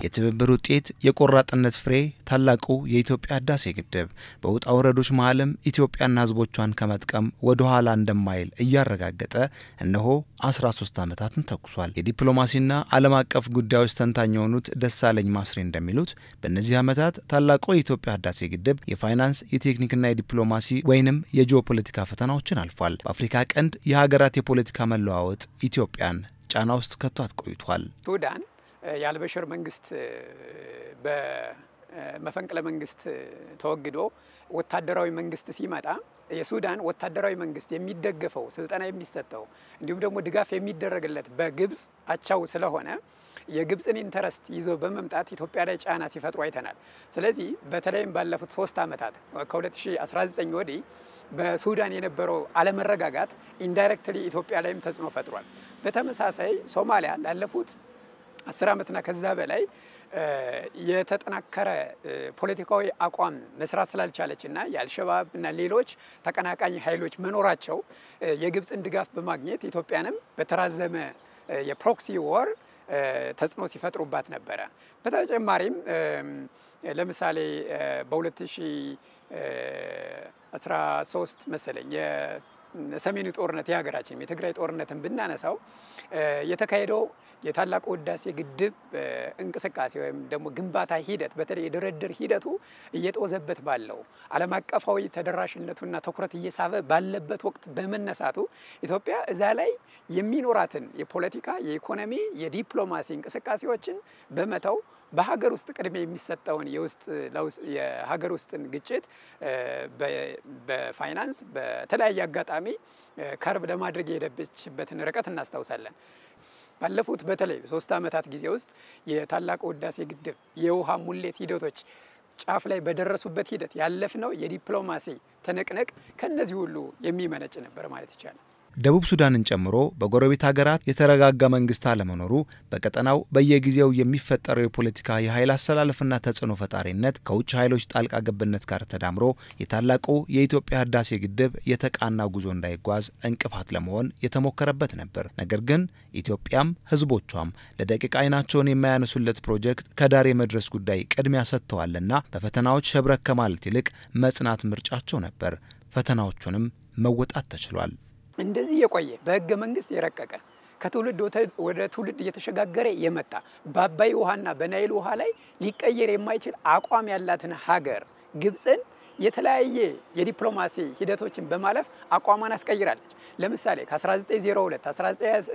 የትብብር ውጤት፣ የቆራጥነት ፍሬ ታላቁ የኢትዮጵያ ህዳሴ ግድብ በውጣ ውረዶች መሀልም ኢትዮጵያና ህዝቦቿን ከመጥቀም ወደ ኋላ እንደማይል እያረጋገጠ እነሆ 13 ዓመታትን ተኩሷል። የዲፕሎማሲና ዓለም አቀፍ ጉዳዮች ተንታኝ የሆኑት ደሳለኝ ማስሬ እንደሚሉት በእነዚህ ዓመታት ታላቁ የኢትዮጵያ ህዳሴ ግድብ የፋይናንስ የቴክኒክና የዲፕሎማሲ ወይንም የጂኦፖለቲካ ፈተናዎችን አልፏል። በአፍሪካ ቀንድ የሀገራት የፖለቲካ መለዋወጥ ኢትዮጵያን ጫና ውስጥ ከቷት ቆይቷል። ሱዳን የአልበሽር መንግስት በመፈንቅለ መንግስት ተወግዶ ወታደራዊ መንግስት ሲመጣ የሱዳን ወታደራዊ መንግስት የሚደገፈው ስልጠና የሚሰጠው እንዲሁም ደግሞ ድጋፍ የሚደረግለት በግብፅ አቻው ስለሆነ የግብፅን ኢንተረስት ይዞ በመምጣት ኢትዮጵያ ላይ ጫና ሲፈጥሩ አይተናል። ስለዚህ በተለይም ባለፉት ሶስት ዓመታት ከ2019 ወዲህ በሱዳን የነበረው አለመረጋጋት ኢንዳይሬክትሊ ኢትዮጵያ ላይም ተጽዕኖ ፈጥሯል። በተመሳሳይ ሶማሊያ ላለፉት አስር ዓመትና ከዛ በላይ የተጠናከረ ፖለቲካዊ አቋም መስራት ስላልቻለች እና የአልሸባብ እና ሌሎች ተቀናቃኝ ኃይሎች መኖራቸው የግብፅን ድጋፍ በማግኘት ኢትዮጵያንም በተራዘመ የፕሮክሲ ወር ተጽዕኖ ሲፈጥሩባት ነበረ። በተጨማሪም ለምሳሌ በ2013 መሰለኝ የሰሜኑ ጦርነት የሀገራችን የትግራይ ጦርነትን ብናነሳው የተካሄደው የታላቁ ህዳሴ ግድብ እንቅስቃሴ ወይም ደግሞ ግንባታ ሂደት በተለይ የድርድር ሂደቱ እየጦዘበት ባለው ዓለም አቀፋዊ ተደራሽነቱና ትኩረት እየሳበ ባለበት ወቅት በመነሳቱ ኢትዮጵያ እዛ ላይ የሚኖራትን የፖለቲካ፣ የኢኮኖሚ፣ የዲፕሎማሲ እንቅስቃሴዎችን በመተው በሀገር ውስጥ ቅድሚያ የሚሰጠውን የውስጥ የሀገር ውስጥን ግጭት በፋይናንስ በተለያየ አጋጣሚ ከርብ ለማድረግ የሄደችበትን ርቀት እናስታውሳለን። ባለፉት በተለይ ሶስት ዓመታት ጊዜ ውስጥ የታላቁ ህዳሴ ግድብ የውሃ ሙሌት ሂደቶች ጫፍ ላይ በደረሱበት ሂደት ያለፍነው የዲፕሎማሲ ትንቅንቅ ከእነዚህ ሁሉ የሚመነጭ ነበር ማለት ይቻላል። ደቡብ ሱዳንን ጨምሮ በጎረቤት ሀገራት የተረጋጋ መንግስት አለመኖሩ በቀጠናው በየጊዜው የሚፈጠረው የፖለቲካ የኃይል አሰላለፍና ተጽዕኖ ፈጣሪነት ከውጭ ኃይሎች ጣልቃ ገብነት ጋር ተዳምሮ የታላቁ የኢትዮጵያ ህዳሴ ግድብ የተቃና ጉዞ እንዳይጓዝ እንቅፋት ለመሆን የተሞከረበት ነበር። ነገር ግን ኢትዮጵያም ህዝቦቿም ለደቂቃ አይናቸውን የማያነሱለት ፕሮጀክት ከዳር የመድረስ ጉዳይ ቅድሚያ ሰጥተዋልና በፈተናዎች ሸብረክ ከማለት ይልቅ መጽናት ምርጫቸው ነበር። ፈተናዎቹንም መወጣት ተችሏል። እንደዚህ የቆየ በህገ መንግስት የረቀቀ ከትውልድ ወደ ትውልድ እየተሸጋገረ የመጣ በአባይ ውሃና በናይል ውሃ ላይ ሊቀየር የማይችል አቋም ያላትን ሀገር ግብፅን የተለያየ የዲፕሎማሲ ሂደቶችን በማለፍ አቋሟን አስቀይራለች። ለምሳሌ ከ1902፣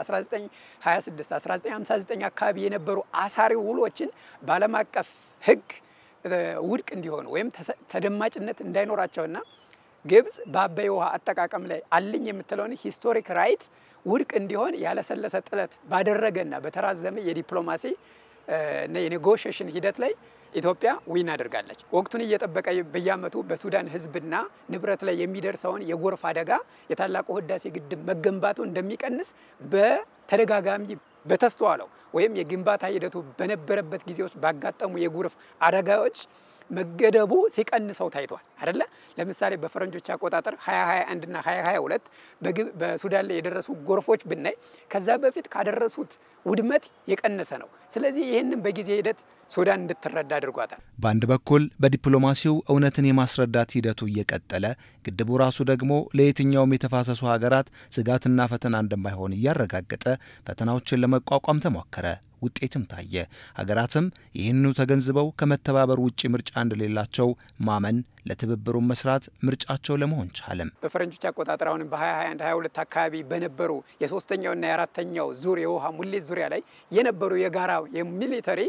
1926፣ 1959 አካባቢ የነበሩ አሳሪ ውሎችን በዓለም አቀፍ ህግ ውድቅ እንዲሆኑ ወይም ተደማጭነት እንዳይኖራቸውና ግብፅ በአባይ ውሃ አጠቃቀም ላይ አለኝ የምትለውን ሂስቶሪክ ራይት ውድቅ እንዲሆን ያለሰለሰ ጥረት ባደረገና በተራዘመ የዲፕሎማሲ እና የኔጎሽሽን ሂደት ላይ ኢትዮጵያ ዊን አድርጋለች። ወቅቱን እየጠበቀ በየዓመቱ በሱዳን ህዝብና ንብረት ላይ የሚደርሰውን የጎርፍ አደጋ የታላቁ ህዳሴ ግድብ መገንባቱ እንደሚቀንስ በተደጋጋሚ በተስተዋለው ወይም የግንባታ ሂደቱ በነበረበት ጊዜ ውስጥ ባጋጠሙ የጎርፍ አደጋዎች መገደቡ ሲቀንሰው ታይቷል አይደለ? ለምሳሌ በፈረንጆች አቆጣጠር 2021 እና 2022 በሱዳን ላይ የደረሱ ጎርፎች ብናይ ከዛ በፊት ካደረሱት ውድመት የቀነሰ ነው። ስለዚህ ይህንን በጊዜ ሂደት ሱዳን እንድትረዳ አድርጓታል። በአንድ በኩል በዲፕሎማሲው እውነትን የማስረዳት ሂደቱ እየቀጠለ ግድቡ ራሱ ደግሞ ለየትኛውም የተፋሰሱ ሀገራት ስጋትና ፈተና እንደማይሆን እያረጋገጠ ፈተናዎችን ለመቋቋም ተሞከረ። ውጤትም ታየ። ሀገራትም ይህንኑ ተገንዝበው ከመተባበር ውጭ ምርጫ እንደሌላቸው ማመን ለትብብሩ መስራት ምርጫቸው ለመሆን ቻለም። በፈረንጆች አቆጣጠር አሁንም በ2021 22 አካባቢ በነበሩ የሶስተኛውና የአራተኛው ዙር የውሃ ሙሌት ዙሪያ ላይ የነበሩ የጋራ የሚሊተሪ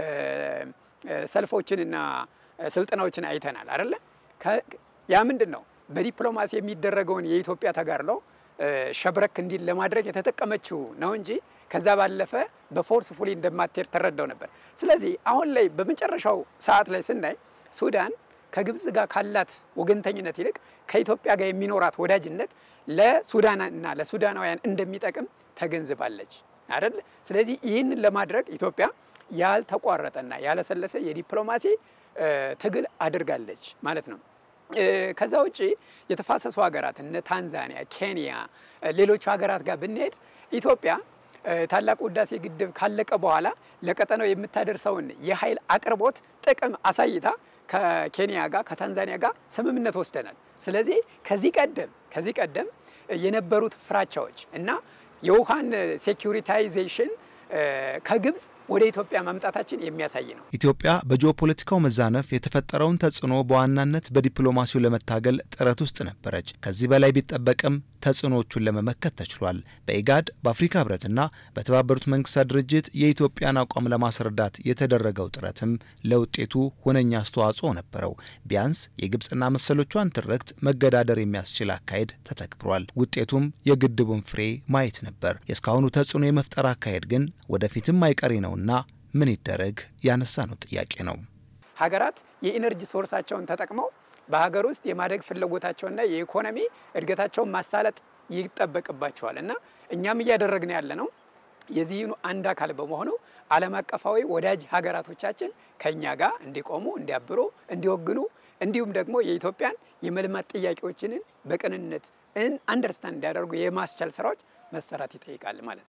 ሰልፎችንና ስልጠናዎችን አይተናል አይደለ? ያ ምንድን ነው? በዲፕሎማሲ የሚደረገውን የኢትዮጵያ ተጋድሎ ሸብረክ እንዲል ለማድረግ የተጠቀመችው ነው እንጂ ከዛ ባለፈ በፎርስ ፉሊ እንደማትሄድ ተረዳው ነበር። ስለዚህ አሁን ላይ በመጨረሻው ሰዓት ላይ ስናይ ሱዳን ከግብፅ ጋር ካላት ወገንተኝነት ይልቅ ከኢትዮጵያ ጋር የሚኖራት ወዳጅነት ለሱዳን እና ለሱዳናውያን እንደሚጠቅም ተገንዝባለች አይደል? ስለዚህ ይህንን ለማድረግ ኢትዮጵያ ያልተቋረጠና ያለሰለሰ የዲፕሎማሲ ትግል አድርጋለች ማለት ነው። ከዛ ውጭ የተፋሰሱ ሀገራት እነ ታንዛኒያ፣ ኬንያ፣ ሌሎቹ ሀገራት ጋር ብንሄድ ኢትዮጵያ ታላቁ ህዳሴ ግድብ ካለቀ በኋላ ለቀጠናው የምታደርሰውን የኃይል አቅርቦት ጥቅም አሳይታ ከኬንያ ጋር ከታንዛኒያ ጋር ስምምነት ወስደናል። ስለዚህ ከዚህ ቀደም ከዚህ ቀደም የነበሩት ፍራቻዎች እና የውሃን ሴኩሪታይዜሽን ከግብፅ ወደ ኢትዮጵያ ማምጣታችን የሚያሳይ ነው። ኢትዮጵያ በጂኦፖለቲካው መዛነፍ የተፈጠረውን ተጽዕኖ በዋናነት በዲፕሎማሲው ለመታገል ጥረት ውስጥ ነበረች። ከዚህ በላይ ቢጠበቅም ተጽዕኖዎቹን ለመመከት ተችሏል። በኢጋድ በአፍሪካ ህብረትና በተባበሩት መንግስታት ድርጅት የኢትዮጵያን አቋም ለማስረዳት የተደረገው ጥረትም ለውጤቱ ሁነኛ አስተዋጽኦ ነበረው። ቢያንስ የግብፅና መሰሎቿን ትርክት መገዳደር የሚያስችል አካሄድ ተተግብሯል። ውጤቱም የግድቡን ፍሬ ማየት ነበር። የእስካሁኑ ተጽዕኖ የመፍጠር አካሄድ ግን ወደፊትም አይቀሬ ነውና ምን ይደረግ ያነሳ ነው ጥያቄ ነው። ሀገራት የኢነርጂ ሶርሳቸውን ተጠቅመው በሀገር ውስጥ የማደግ ፍላጎታቸውና የኢኮኖሚ እድገታቸውን ማሳለጥ ይጠበቅባቸዋል እና እኛም እያደረግን ያለ ነው የዚህኑ አንድ አካል በመሆኑ ዓለም አቀፋዊ ወዳጅ ሀገራቶቻችን ከእኛ ጋር እንዲቆሙ፣ እንዲያብሩ፣ እንዲወግኑ እንዲሁም ደግሞ የኢትዮጵያን የመልማት ጥያቄዎችንን በቅንነት አንደርስታንድ እንዲያደርጉ የማስቻል ስራዎች መሰራት ይጠይቃል ማለት ነው።